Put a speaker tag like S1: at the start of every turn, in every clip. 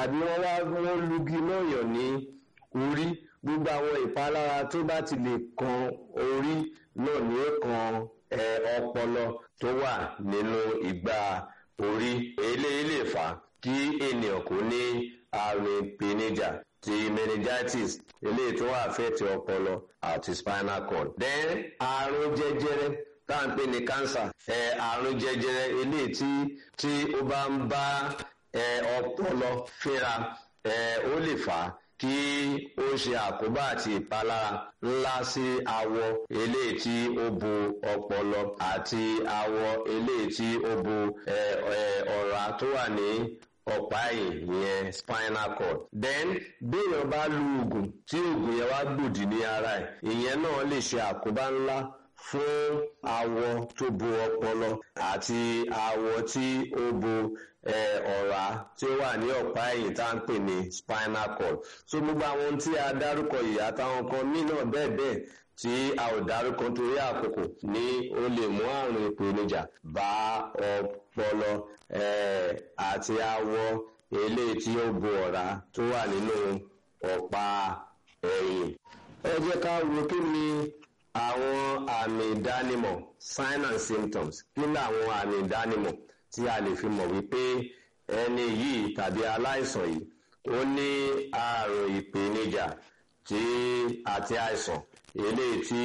S1: tàbí wọ́n wá wọ́n lugi lọ́yọ̀ ní orí gbogbo àwọn ìpalára tó bá ti lè kan orí náà ní ó kan ọpọlọ tó wà nínú ìgbà orí eléyìí lè fà á kí ènìyàn kò ní àrùn ìpèníjà ti meningitis eléyìí tó wà fẹ́ẹ̀tì ọpọlọ àti spinal cord. then àrùn jẹjẹrẹ tá à ń pè ní cancer àrùn jẹjẹrẹ eléyìí tí tí ó bá ń bá ọpọlọ fínra ó lè fà á kí ó ṣe àkóbá àti ìpalára ńlá sí awọ eléyìí tí ó bo ọpọlọ àti awọ eléyìí tí ó bo ọ̀rá tó wà ní ọ̀pá ẹ̀yìn yẹn spinal cord. then béèyàn bá lu oògùn tí oògùn yẹn wá gbòdì ní ara ẹ̀ ìyẹn náà lè ṣe àkóbá ńlá fún awọ tó bo ọpọlọ àti awọ tí ó bo ọ̀rá tí ó wà ní ọ̀pá ẹ̀yìn tá à ń pè ní spinal cord. so gbogbo àwọn tí a dárúkọ yìí àtàwọn kan míì náà bẹ́ẹ̀ bẹ́ẹ̀ tí a ò dárúkọ torí àkókò ní ó lè mú àrùn ìpèníjà bá ọpọlọ àti awọ eléyìí tí ó bo ọ̀rá tó wà nínú ọ̀pá ẹ̀yìn. ẹ jẹ́ ká wo kí ni àwọn àmì ìdánimọ̀ sign and symptoms kí ni àwọn àmì ìdánimọ̀ tí a lè fi mọ̀ wípé ẹni yìí tàbí aláìsàn yìí ó ní àrùn ìpèníjà tí àti àìsàn eléyìí tí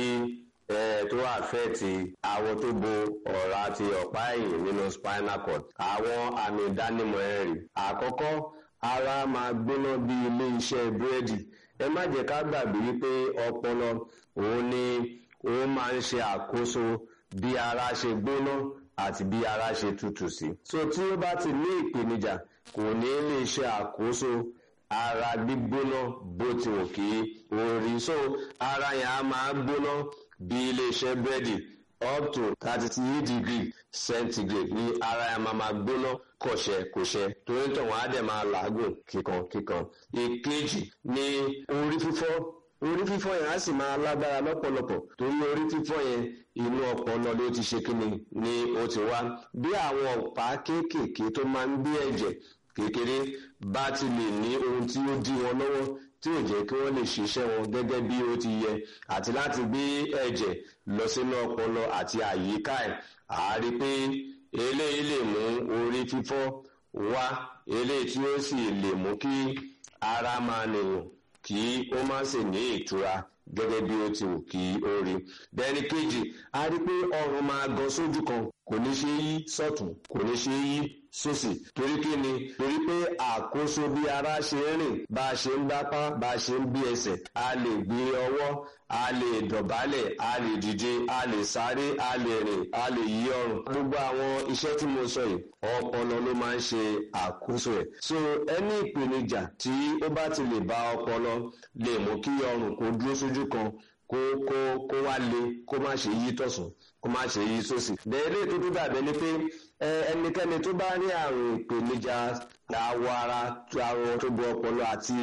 S1: tó àfẹ́ẹ̀tì àwọn tó bo ọ̀rá àti ọ̀pá ẹ̀yìn nínú spinal cord àwọn àmì ìdánimọ̀ ẹ̀ rí àkọ́kọ́ ara máa gbóná bí ilé iṣẹ́ búrẹ́dì ẹ má jẹ́ ká gbàgbé wípé ọpọlọ òun ni ó máa ń ṣe àkóso bí ara ṣe gbóná àti bí ara ṣe tutù sí. so tí ó bá ti ní ìpèníjà kò ní lè ṣe àkóso ara gbígbóná bó ti wù kí orí so ara yẹn á máa gbóná bí iléeṣẹ́ búrẹ́dì up to thirty three degree centigrade ní ara yẹn máa máa gbóná kọ̀ṣẹ́ kọ̀ṣẹ́ torí tó wọn á dẹ̀ máa làágùn kíkan kíkan. ìkejì ni orí fífọ́ orí fífọ́ yẹn á sì máa lágbára lọ́pọ̀lọpọ̀ torí orí fífọ́ yẹn inú ọpọlọ ló ti ṣe kíni ni ó ti wá bí àwọn ọ̀pá kéékèèké tó máa ń gbé ẹ̀jẹ̀ kékeré bá ti lè ní ohun tí ó dí wọn lọ́wọ́ tí ò jẹ́ kí wọ́n lè ṣiṣẹ́ wọn gẹ́gẹ́ bí ó ti yẹ àti láti gbé ẹ̀jẹ̀ lọ sínú ọpọlọ àti àyíká ẹ̀ àárí pé eléyìí lè mú orí fífọ́ wá eléyìí tí ó sì lè mú kí ara máa nìyàn kí ó má sì ní ìtura gẹ́gẹ́ bí ó ti wù kí ó rí. bẹ́ẹ̀ni kejì a rí pé ọrùn máa gan sójú kan kò ní ṣe yí sọ́tún kò ní ṣe yí sósì torí kí ni torí pé àkóso bí ara ṣe ń rìn bá a ṣe ń gbápá bá a ṣe ń gbé ẹsẹ̀ a lè gbé ọwọ́ a lè dọ̀bálẹ̀ a lè dìde a lè sáré a lè rìn a lè yí ọrùn gbogbo àwọn iṣẹ́ tí mo sọ yìí ọpọlọ ló máa ń ṣe àkóso ẹ̀ so ẹni ìpèníjà tí ó bá ti lè bá ọpọlọ lè mú kí ọrùn kó dúró sójú kan kó kó kó wá le kó má ṣe yí tọ̀sùn kó má ṣe yí sósì bẹ́ẹ̀ tó tó dàbẹ́ ni pé ẹnikẹ́ni tó bá ní àrùn ìpèníjà awọ ara awọ tó bo ọpọlọ àti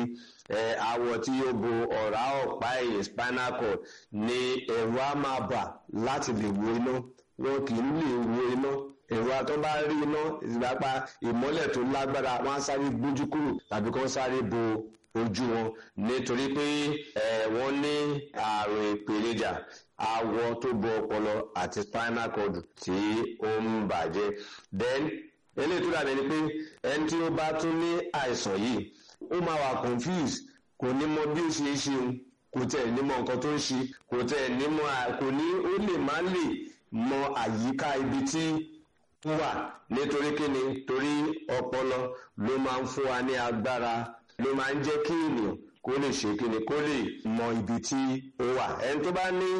S1: awọ tí yóò bo ọ̀rá ọ̀pá ẹ̀yìn spinal cord ní ẹ̀rù á máa bà láti lè wo iná wọn kì í lè wo iná ẹ̀rọ atọ́ bá rí iná ìgbàpá ìmọ́lẹ̀ tó lágbára wọn á sáré gbójú kúrò tàbí kí wọ́n sáré bo ojú wọn nítorí pé wọ́n ní àrùn ìpèníjà awọ tó bo ọpọlọ àti spinal cord tí ó ń bàjẹ́ then eléyìí tó dàbí ni pé ẹni tí ó bá tún ní àìsàn yìí ó máa wà confused kò ní mọ bí ó ṣe é ṣe kò tẹ̀ ní mọ nǹkan tó ń ṣe kò tẹ̀ ní mọ kò ní ó lè má lè mọ àyíká ibi tí wà nítorí kíni torí ọpọlọ ló máa ń fún wa ní agbára ló máa ń jẹ́ kí ènìyàn kó lè ṣe kíni kó lè mọ ibi tí ó wà ẹni tó bá ní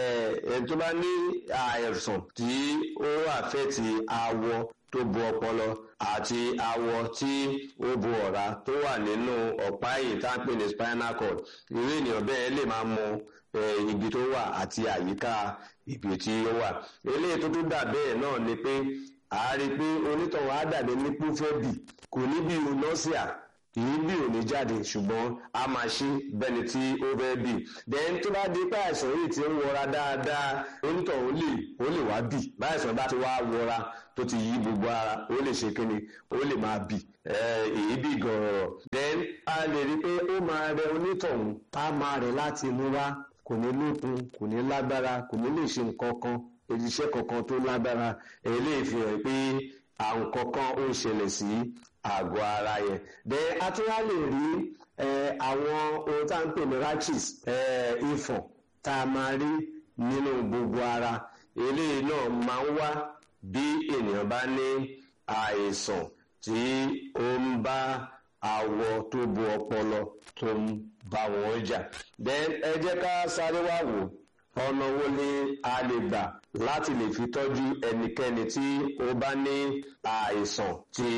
S1: ẹni tó bá ní àìsàn tí ó àfẹ́tì awọ tó bo ọpọlọ àti awọ tí ó bo ọ̀rá tó wà nínú ọ̀pá ẹ̀yìn tá à ń pè ní spinal cord irú ènìyàn bẹ́ẹ̀ lè máa mọ ibi tó wà àti àyíká ibi tí ó wà eléyìí tó tún dà bẹ́ẹ̀ náà ni pé a rí i pé onítọ̀hún á dàbí ní púfẹ́bì kò ní bí nọ́ọ̀sìà kìí bí òní jáde ṣùgbọ́n a máa ṣe bẹ́ni tí ó fẹ́ bì then tó bá di pé àìsàn yìí ti ń wọra dáadáa onítọ̀hún lè ó lè wá bì báyìsàn bá ti wá wọra tó ti yí gbogbo ara ó lè ṣe kíni ó lè máa bì èébì gọ̀ọ̀rọ̀ then a lè rí i pé ó máa rẹ onítọ̀hún á máa rẹ̀ láti inú wá kò ní lókun kò ní lágbára kò ní lè ṣe nǹkan kan iṣẹ́ kankan tó lágbára eléyìí fi hàn pé àwọn kankan ó ń ṣẹlẹ̀ sí àgọ́ ara yẹn then a tún wá lè rí àwọn ohun tá à ń pè ní rashes ifọ̀n tá a máa rí nínú gbogbo ara eléyìí náà máa ń wá bí ènìyàn bá ní àìsàn tí ó ń bá àwọ̀ tó bo ọpọlọ tó ń bá wọn jà then ẹ jẹ́ ká sáré wá wò ọ̀nà wo ni a lè gbà láti lè fi tọ́jú ẹnikẹ́ni tí ó bá ní àìsàn tí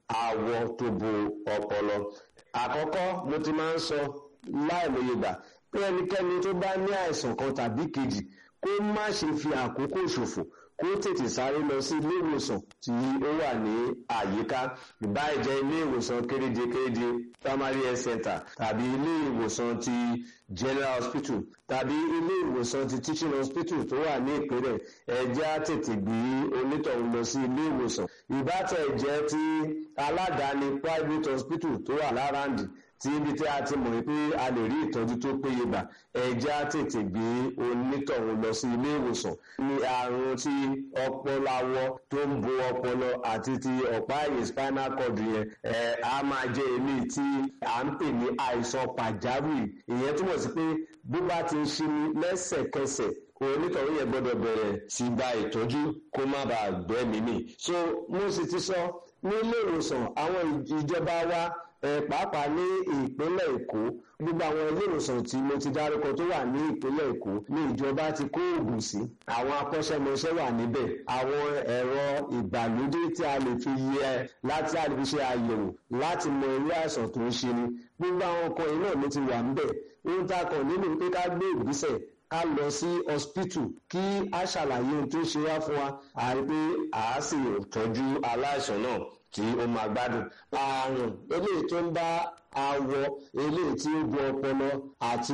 S1: àwọ̀ tó bo ọpọlọ àkọ́kọ́ mo ti máa ń sọ láìmọye gbà pé ẹnikẹ́ni tó bá ní àìsàn kan tàbí kejì kó má ṣe fi àkókò ṣòfò kó tètè sáré lọ sí ilé ìwòsàn tí ó wà ní àyíká ìbáà jẹ́ ilé ìwòsàn kéréje kéréje primary health center tàbí ilé ìwòsàn ti general hospital tàbí ilé ìwòsàn ti teaching hospital tó wà ní ìpínlẹ̀ ẹ̀jẹ̀ á tètè gbé onítọ̀hún lọ sí ilé ìwòsàn ìbátẹ̀ jẹ́ ti aládàáni private hospital tó wà láràndì tí ibi tí a ti mọ̀ pé a lè rí ìtọ́jú tó péye gbà ẹ̀jẹ̀ á tètè gbé onítọ̀hún lọ sí ilé ìwòsàn ní àrùn tí ọpọlọ awọ tó ń bo ọpọlọ àti ti ọ̀pá ẹ̀yìn spinal cord yẹn ẹ̀ á máa jẹ́ èmi tí à ń pè ní àìsàn pàjáwìrì ìyẹn túmọ̀ sí pé bó bá ti ń ṣe ní lẹ́sẹ̀kẹsẹ̀ onítọ̀hún yẹn gbọ́dọ̀ bẹ̀rẹ̀ sí gba ìtọ́jú kó má bàa gbẹ́mí mì so mo sì ti sọ ní ilé ìwòsàn àwọn ìjọba wa pàápàá ní ìpínlẹ̀ èkó gbogbo àwọn ilé ìwòsàn tí mo ti dárúkọ tó wà ní ìpínlẹ̀ èkó ní ìjọba ti kó oògùn sí àwọn akọ́ṣẹ́mọṣẹ́ wà níbẹ̀ àwọn ẹ̀rọ ìgbàlódé tí a lè fi yẹ láti a lè fi ṣe àyẹ̀wò láti mọ irú àìsàn tó ń ṣe ni gbogbo àwọn nǹkan yìí náà ló ti wà níbẹ̀ ohun tá a kàn nínú pé ká gbé ìgbésẹ̀ ká lọ sí hospital kí a ṣàlàyé ohun tó ṣe wá fún wa àrí pé àá sì tọ́jú aláìsàn náà tí ó máa gbádùn ààrùn eléyìí tó ń bá awọ eléyìí tí ó bu ọpọlọ àti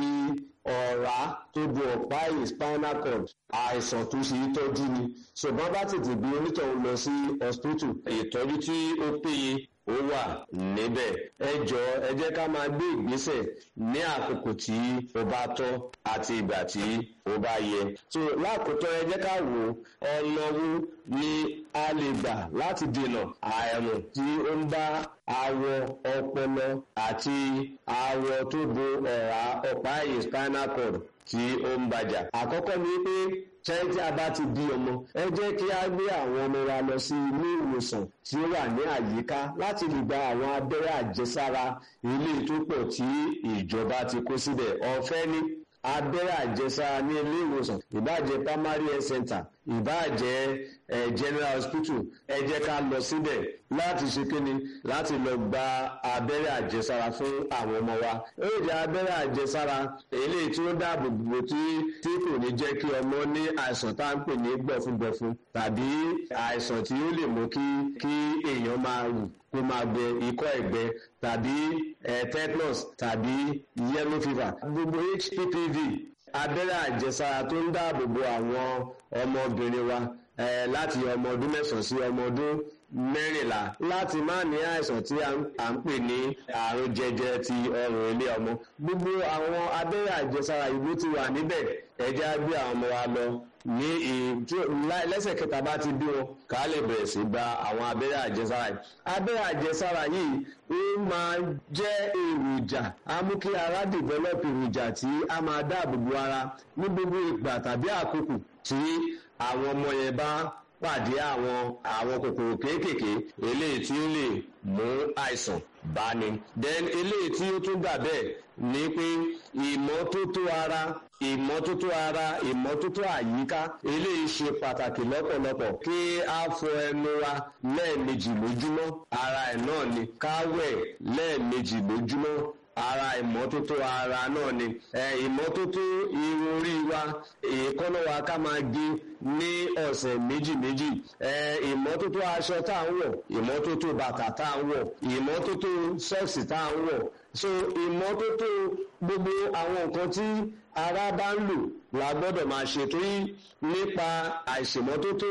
S1: ọ̀rá tó bu ọ̀pá ẹ̀yìn spinal cord àìsàn tó ṣe é tọ́jú ni ṣùgbọ́n bá tètè gbé onítọ̀hún lọ sí hospital ìtọ́jú tí ó péye ó wà níbẹ̀ ẹ jọ ẹ jẹ́ ká máa gbé ìgbésẹ̀ ní àkókò tí ó bá tọ́ àti ìgbà tí ó bá yẹ. so lákòótọ́ ẹ jẹ́ ká wò ọ̀nà wo ni a lè gbà láti dènà àrùn tí ó ń bá awọ ọpọlọ àti awọ tó bo ọ̀rá ọ̀pá ẹ̀yìn spinal cord tí ó ń bàjà. àkọ́kọ́ ni pé ṣẹ́yìn tí a bá ti bí ọmọ ẹ jẹ́ kí a gbé àwọn ọmọ wa lọ sí ilé ìwòsàn tí ó wà ní àyíká láti lè gba àwọn abẹ́rẹ́ àjẹsára ilé tó pọ̀ tí ìjọba ti kó síbẹ̀ ọ̀fẹ́ ni abẹ́rẹ́ àjẹsára ní ilé ìwòsàn ìbáàjẹ́ primary health center ìbáàjẹ́ eh, general hospital ẹ jẹ́ ká lọ síbẹ̀ láti ṣe kíni láti lọ gba abẹ́rẹ́ àjẹsára fún àwọn ọmọ wa ó jẹ́ abẹ́rẹ́ àjẹsára eléyìí tí ó dáàbò bò tí tí kò ní jẹ́ kí ọmọ ní àìsàn tá à ń pè ní gbọ̀fúngbọ̀fún tàbí àìsàn tí ó lè mú kí kí èèyàn máa rù kó máa gbẹ ikọ́ ẹ̀gbẹ tàbí tetanus tàbí yellow fever gbogbo hppv abẹ́rẹ́ àjẹsára tó ń dáàbò bo àwọn ọmọbìnrin wa láti ọmọ ọdún mẹ́sàn-án sí ọmọ ọdún mẹ́rìnlá láti má ní àìsàn tí à ń pè ní àrùn jẹjẹrẹ ti ọrùn ilé ọmọ gbogbo àwọn abẹ́rẹ́ àjẹsára ìlú ti wà níbẹ̀ ẹ jẹ́ á gbé àwọn ọmọ wa lọ ní lẹ́sẹ̀ kẹta bá ti bí wọn ká lè bẹ̀rẹ̀ sí gba àwọn abẹ́rẹ́ àjẹsára yìí abẹ́rẹ́ àjẹsára yìí ó máa jẹ́ èròjà á mú kí ara develop èròjà tí a máa dáàbò bo ara ní gbogbo ìgbà tàbí àkókò tí àwọn ọmọ yẹn bá pàdé àwọn àwọn kòkòrò kéékèèké eléyìí tí ó lè mú àìsàn báni then eléyìí tí ó tún gbà bẹ́ẹ̀ ni pé ìmọ́tótó ara ìmọ́tótó ara ìmọ́tótó àyíká eléyìí ṣe pàtàkì lọ́pọ̀lọpọ̀ kí a fọ ẹnu wa lẹ́ẹ̀mejì lójúmọ́ ara ẹ̀ náà ni ká wẹ̀ lẹ́ẹ̀mejì lójúmọ́ ara ìmọ́tótó ara náà ni ìmọ́tótó irun orí wa èékánná wa ká máa gé ní ọ̀sẹ̀ méjì méjì ìmọ́tótó aṣọ tá à ń wọ̀ ìmọ́tótó bàtà tá à ń wọ̀ ìmọ́tótó sọ́ọ̀sì tá à ń wọ̀ so ìmọ́tótó gbogbo àwọn nǹkan tí ara bá ń lò la gbọ́dọ̀ máa ṣe torí nípa àìṣèmọ́tótó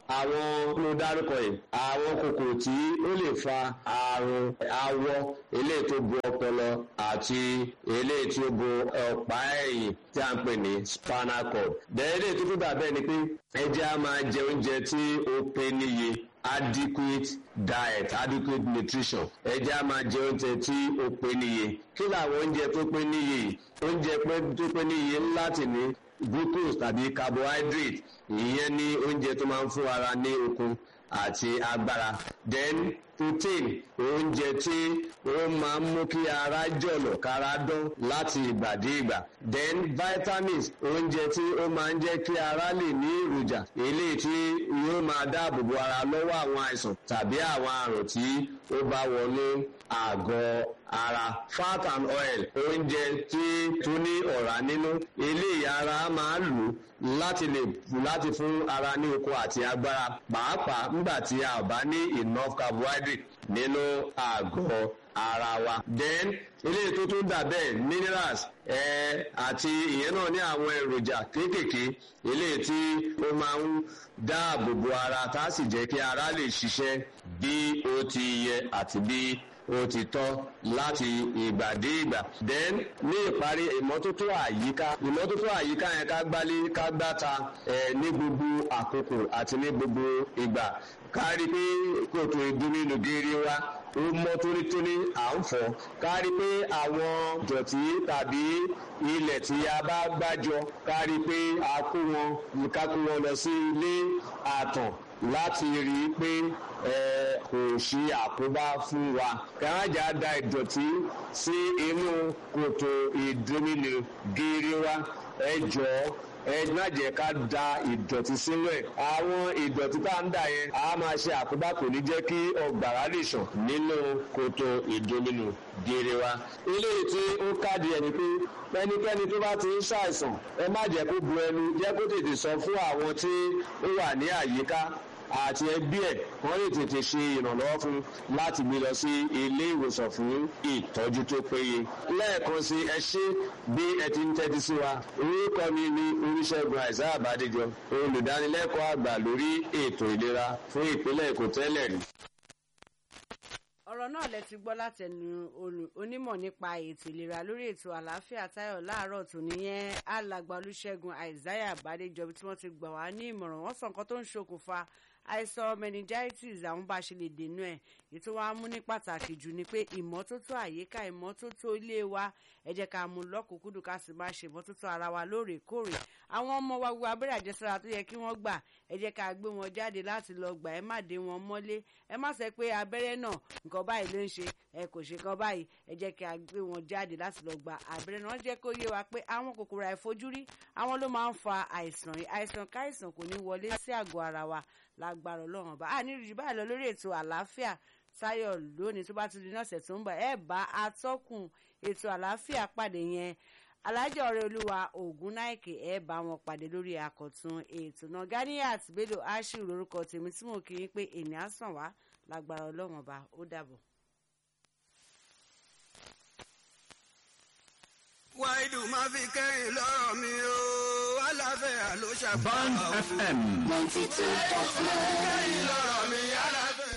S1: àwọn ló dárúkọ yìí àwọn kòkòrò tí ó lè fa àrùn awọ eléyìí tó bo ọpọlọ àti eléyìí tí ó bo ọ̀pá ẹ̀yìn tí a ń pè ní spinal cord. bẹ́ẹ̀ eléyìí tó tún dà bẹ́ẹ̀ ni pé ẹja máa jẹ oúnjẹ tí ó pé níye adequate diet adequate nutrition ẹja máa jẹ oúnjẹ tí ó pé níye kí làwọn oúnjẹ tó pé níye oúnjẹ tó pé níye láti ní glucose tàbí carbohydrate ìyẹn ní oúnjẹ tó máa ń fún ara ní okun àti agbára then protein oúnjẹ tí ó máa ń mú kí ara jọ̀lọ̀ kára dán láti ìgbà dé ìgbà then vitamins oúnjẹ tí ó máa ń jẹ́ kí ara lè ní èròjà eléyìí tí yóò máa dáàbò bo ara lọ́wọ́ àwọn àìsàn tàbí àwọn àrùn tí ó bá wọnú àgọ́ ara fat and oil oúnjẹ tí tó ní ọ̀rá nínú eléyìí ara máa lò láti lè láti fún ara ní okun àti agbára pàápàá nígbà tí a ò bá ní enough carbohydrate nínú àgọ́ ara wa. then eléyìí tó tún dà bẹ́ẹ̀ minerals ẹ̀ àti ìyẹn náà ní àwọn èròjà kéékèèké eléyìí tí ó máa ń dáàbò bo ara tá a sì jẹ́ kí ara lè ṣiṣẹ́ bí ó ti yẹ àti bí ó ti tọ́ láti ìgbà dé ìgbà. then ní ìparí ìmọ́tótó àyíká ìmọ́tótó àyíká yẹn ká gbálé ká gbáta ẹ̀ ní gbogbo àkókò àti ní gbogbo ìgbà ká rí pé kòtò ìdúnmínú gírí wa ó mọ́ tónítóní à ń fọ̀ ká rí pé àwọn dọ̀tí tàbí ilẹ̀ tí a bá gbájọ ká rí pé a kó wọn ká kó wọn lọ sí ilé àtàn láti rí i pé kò sí àkóbá fún wa kárájà da ìdọ̀tí sí inú kòtò ìdómìnì gírí wa ẹ jọ̀ọ́ ẹ má jẹ́ ká da ìdọ̀tí sínú ẹ̀ àwọn ìdọ̀tí tá ń dà yẹn a máa ṣe àkóbá kò ní jẹ́ kí ọgbàrá lè sàn nínú kòtò ìdómìnì gírí wa eléyìí tí ó káàdì ẹni pé ẹnikẹ́ni tó bá ti ń ṣàìsàn ẹ má jẹ́ kó bu ẹnu jẹ́ kó tètè sọ fún àwọn tí ó wà ní àyíká àti ẹbí ẹ̀ wọ́n lè tètè ṣe ìrànlọ́wọ́ fún láti gbé lọ sí ilé ìwòsàn fún ìtọ́jú tó péye. lẹ́ẹ̀kan sí ẹ ṣé bí ẹ ti ń tẹ́tí sí wa orúkọ mi ni oríṣègùn àìsàn àbádéjọ olùdánilẹ́kọ̀ọ́ àgbà lórí ètò ìlera fún ìpínlẹ̀ èkó tẹ́lẹ̀ rí
S2: ọ̀rọ̀ náà lẹ ti gbọ́ látẹnu onímọ̀ nípa ètò ìlera lórí ètò àlàáfíà táyọ̀ láàárọ̀ tó nìyẹn alàgbà olùṣègùn àìsáyà àbádéjọ tí wọ́n ti gbà wá ní ìmọ̀ràn wọ́n sọ nǹkan tó ń ṣokùnfà àìsàn meningitis àwọn bá ṣe lè dènà ẹ̀ ètò wa mú ní pàtàkì jù ni pé ìmọ́tótó àyíká ìmọ́tótó ilé wa ẹ jẹ́ ká mú lọ́kùnkúndùn ká sì máa ṣe ìmọ́tótó ara wa lóòrèkóòrè àwọn ọmọ wa gbogbo abẹ́rẹ́ àjẹsára tó yẹ kí wọ́n gbà ẹ jẹ́ ká gbé wọn jáde láti lọ gbà ẹ má dé wọn mọ́lé ẹ má sọ pé abẹ́rẹ́ náà nǹkan báyìí ló ń ṣe ẹ kò ṣe kan báyìí ẹ jẹ́ ká gbé wọn jáde láti lọ gba abẹ́rẹ́ náà jẹ́ kó yé wa pé àwọn kòkòrò àìfojúrí àwọn ló máa ń fa àìsàn àìsàn káìsàn kò ní wọlé sí àgọ́ ara wa lágbára ọlọ́run bá a ní ìrìjì báyìí lọ lórí ètò àlàáfíà táyọ̀ lónìí tó bá tún di ní ọ̀sẹ̀ tó ń bọ̀ ẹ bá atọ́kùn ètò àlàáfíà pàdé yẹn alájọ ọ̀rẹ́ olúwa ògùn náìkè ẹ bá wọn pàdé lórí àkọ̀tun ètò náà ganiat bello ashiru lórúkọ tèmi tí mo kì í pé ènìyàn sàn wá lágbára ọlọ́run ọba ó dàbọ̀.
S3: wáìdù máa fi kẹ́yìn lọ́rọ̀ mi o aláfẹ́yà ló ṣàgbà.
S4: Band FM.
S5: ninety two dot nine.
S3: kẹ́yìn lọ́rọ̀ mi aláfẹ́yà.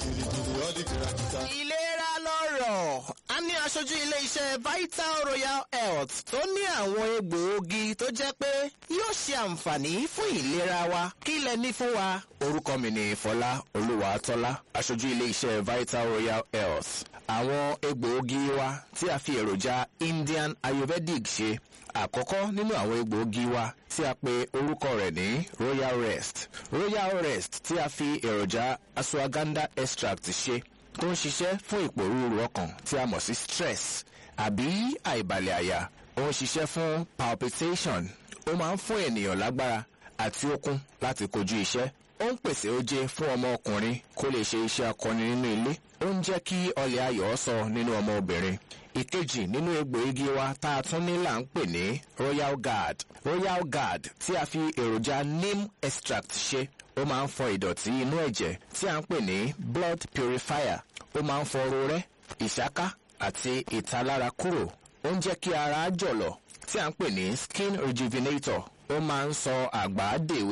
S6: ìlera lọ́rọ̀ a ní aṣojú ilé-iṣẹ́ vital royal health tó ní àwọn egbòogi tó jẹ́ pé yóò ṣe àǹfààní fún ìlera wa kí lẹ ní fún wa. orúkọ mi ni fọlá olúwàtọ́lá aṣojú ilé-iṣẹ́ vital royal health àwọn egbòogi wa tí a fi èròjà indian ayurvedic ṣe àkọ́kọ́ nínú àwọn egbòogi wa tí a pe orúkọ rẹ̀ ní royal rest royal rest tí a fi èròjà ashwagandha extract ṣe tó ń ṣiṣẹ́ fún ìpòrúurú ọkàn tí a mọ̀ sí stress àbí àìbalẹ̀ àyà ó ń ṣiṣẹ́ fún palpitation ó máa ń fún ènìyàn lágbára àti okun láti kojú iṣẹ́ ó ń pèsè oje fún ọmọ ọkùnrin kó lè ṣe iṣẹ́ akọni nínú ilé ó ń jẹ́ kí ọlẹ̀ ayọ̀ sọ nínú ọmọ obìnrin ìkejì nínú egbòogi wa tá a tún ní là ń pè ní royal guard royal guard tí a fi èròjà neem extract ṣe ó máa ń fọ ìdọ̀tí inú ẹ̀jẹ̀ tí a ń pè ní blood purifier ó máa ń fọ rorẹ́ ìṣáká àti ìtalára kúrò ó ń jẹ́ kí ara jọ̀lọ̀ tí a ń pè ní skin rejuvenator ó máa ń sọ àgbà dèwe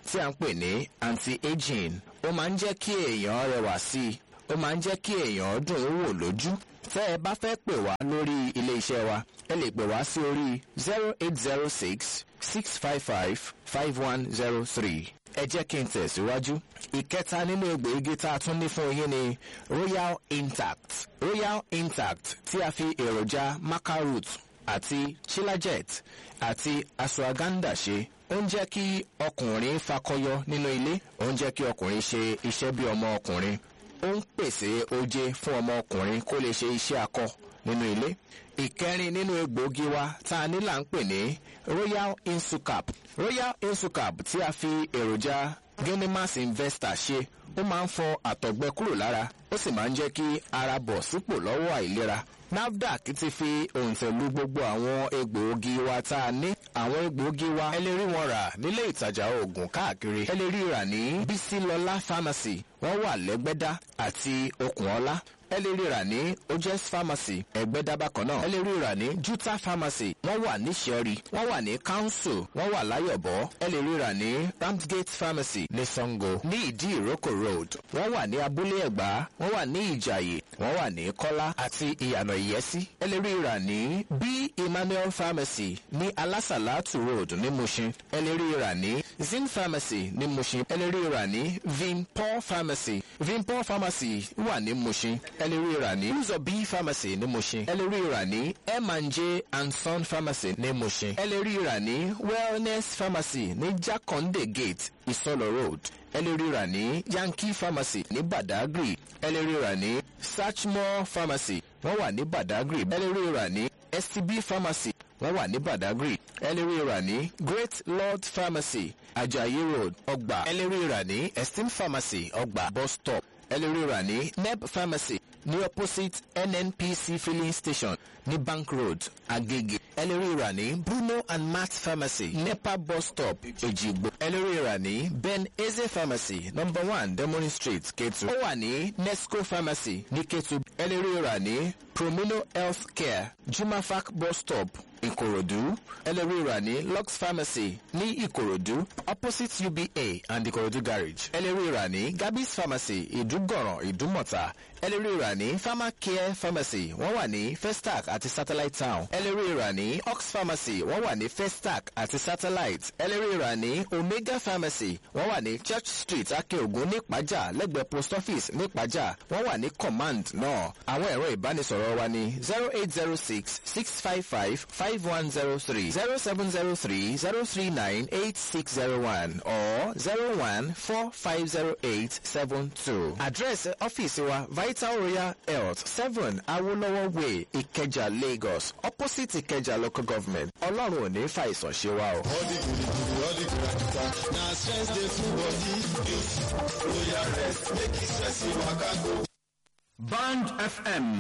S6: tí a ń pè ní anti-aging ó máa ń jẹ́ kí èèyàn rẹwà sí i ó máa ń jẹ́ kí èèyàn dùn ún wò lójú tẹ́ ẹ bá fẹ́ pè wá lórí ilé iṣẹ́ wa ẹ lè pè wá sí orí zero eight zero six six five five five one zero three ẹ jẹ́ kí n tẹ̀síwájú. ìkẹta nínú egbòogi tá a tún ní fún yín ni royal intact royal intact tí a fi èròjà macaroot àti chilajet àti ashwagandha ṣe ó ń jẹ́ kí ọkùnrin fakọyọ nínú ilé ó ń jẹ́ kí ọkùnrin ṣe iṣẹ́ bí ọmọ ọkùnrin ó ń pèsè oje fún ọmọ ọkùnrin kó lè ṣe iṣẹ́ akọ nínú ilé ìkẹrin nínú egbòogi wa tá a ní là ń pè ní royal insucap royal insucap tí a fi èròjà genimas investor ṣe ó máa ń fọ àtọ̀gbẹ kúrò lára ó sì máa ń jẹ́ kí ara bọ̀ sípò lọ́wọ́ àìlera nafdac ti fi òǹtẹ̀lú gbogbo àwọn egbòogi wa tá a ní àwọn egbòogi wa ẹ lè rí wọn rà nílé ìtajà oògùn káàkiri ẹ lè rí rà ní bísílọlá pharmacy wọ́n wà lẹ́gbẹ́dá àti okùnọlá ẹ lè rí rà ní ojes pharmacy ẹgbẹ́dá bákan náà ẹ lè rí rà ní juta pharmacy wọ́n wà ní sẹ́rí wọ́n wà ní council wọ́n wà láyọ̀bọ̀ ẹ lè rí rà ní ramsgate pharmacy ní sango ní ìdí ìrókò road wọ́n wà ní abúlé ẹ̀gbá wọ́n wà ní ìjàyè wọ́n wà ní kọ́lá àti ìyànà ìyẹ́sí ẹ lè rí rà ní b emmanuel pharmacy ní alásàlátù road ní mushin ẹ lè rí rà ní zin pharmacy ní mushin ẹ lè rí rà ní vinpol pharmacy vinpol pharmacy wà ní mushin ẹ lè rí rà ní uzo b pharmacy ní mushin ẹ lè rí rà ní m&j and son pharmacy ní mushin ẹ lè rí rà ní wellness pharmacy ní jakonde gate ìsọlọ road ẹ lè rí rà ní yankee pharmacy ní badagry ẹ lè rí rà ní sachmo pharmacy wọ́n wà ní badagry ẹ lè rí rà ní stb pharmacy wọ́n wà ní badagry ẹ lè rí rà ní great lord pharmacy ajayi road ọgbà ẹ lè rí rà ní esteem pharmacy ọgbà bus stop ẹ lè rí rà ní neb pharmacy ní opposite nnpc filling station ní bank road agege ẹ lè rí rà ní bruno and matt pharmacy nepa bus stop ejigbo ẹ lè rí rà ní ben eze pharmacy number one demorin street ketu ó wà ní nesco pharmacy ní ketu ẹ lè rí rà ní promino health care jumafac bus stop ìkòròdú ẹ lè rí rà ní lux pharmacy ní ìkòròdú opposite uba and ìkòròdú garage ẹ lè rí rà ní gabis pharmacy ìdúgọ̀ràn ìdúmọ̀ta ẹ lè rí rà ní pharmacare pharmacy wọ́n wà ní festac àti satellite town ẹ lè rí rà ní ox pharmacy wọ́n wà ní festac àti satellite ẹ lè rí rà ní omega pharmacy wọ́n wà ní church street akeogun nípàjà lẹ́gbẹ̀ẹ́ post office nípàjà wọ́n wà ní command náà àwọn ẹ̀rọ ìbánisọ̀rọ̀ wa ní zero eight zero six six five five five one zero three zero seven zero three zero three nine eight six zero one or zero one four five zero eight seven two. àdírẹ́sì ọ́fíìsì wa vital royal health seven awolowo way ìkẹjà lagos opposite ìkẹjà local government ọlọ́run ò ní fàìsàn ṣe wa o.
S4: all the good good all the graduta na stress dey full body use royal rest make e stress you waka go.
S7: Band FM